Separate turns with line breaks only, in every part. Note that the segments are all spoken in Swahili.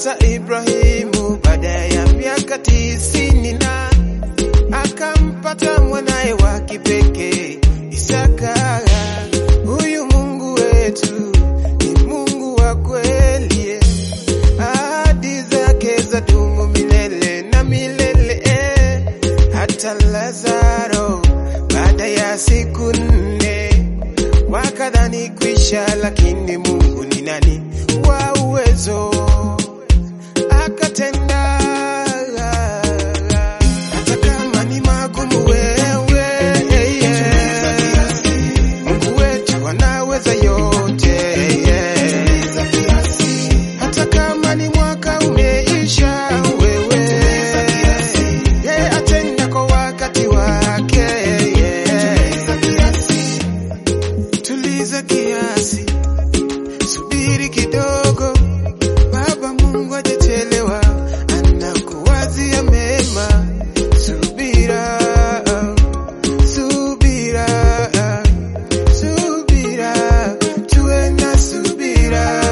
hata Ibrahimu baada ya miaka tisini na akampata mwanaye wa kipekee Isaka. Huyu Mungu wetu ni Mungu wa kweli, ahadi zake zadumu milele na milele. eh. Hata Lazaro baada ya siku nne wakadhani kwisha, lakini Mungu ni nani wa uwezo akatenda. Hata kama ni magumu, wewe Mungu wetu anaweza yote. Hata kama ni mwaka umeisha, wewe yeye atenda kwa wakati wake. Tuliza kiasi, subiri kidogo, Baba Mungu hajachelewa, anakuwazia mema. Subira, subira, subira, tuwe na subira,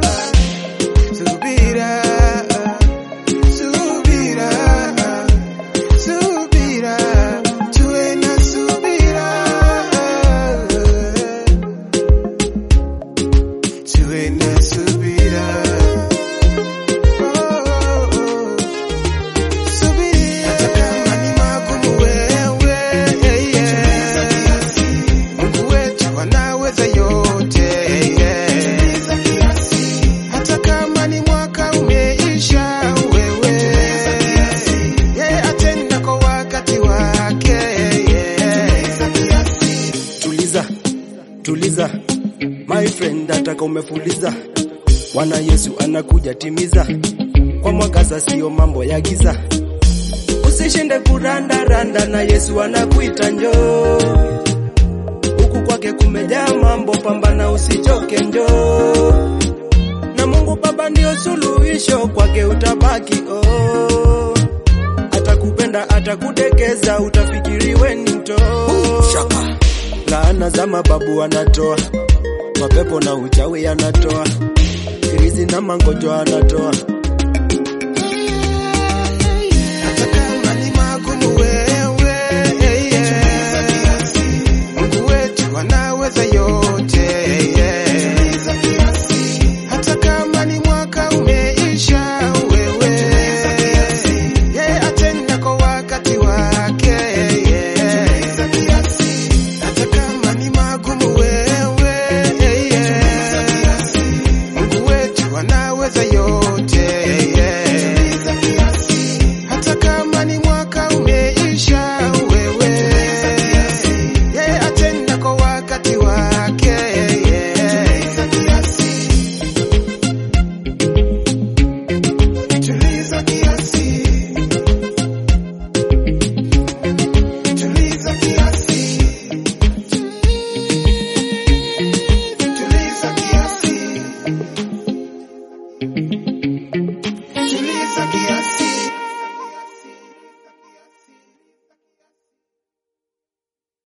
subira, subira, subira, tuwe na subira, tuwe na subira. Oh, oh, oh. Subiri hata kama ni magumu, wewe Mungu wetu anaweza yote. Hata kama ni mwaka umeisha, wewe yeye atenda kwa wakati wake.
Tuliza, tuliza my friend, ataka umefuliza. Bwana Yesu anakuja timiza, kwa mwangaza sio mambo ya giza. Usishinde kuranda randa, na Yesu anakuita njoo. Huku kwake kumejaa mambo, pambana usichoke, njoo. Na Mungu Baba ndio suluhisho, kwake utabaki oh. Atakupenda, atakudekeza, utafikiri we ni mtoo. Shaka. Laana za mababu anatoa, mapepo na uchawi anatoa, irizi na mangonjwa anatoa.
Hata kama ni magumu, wewe Mungu wetu anaweza yote.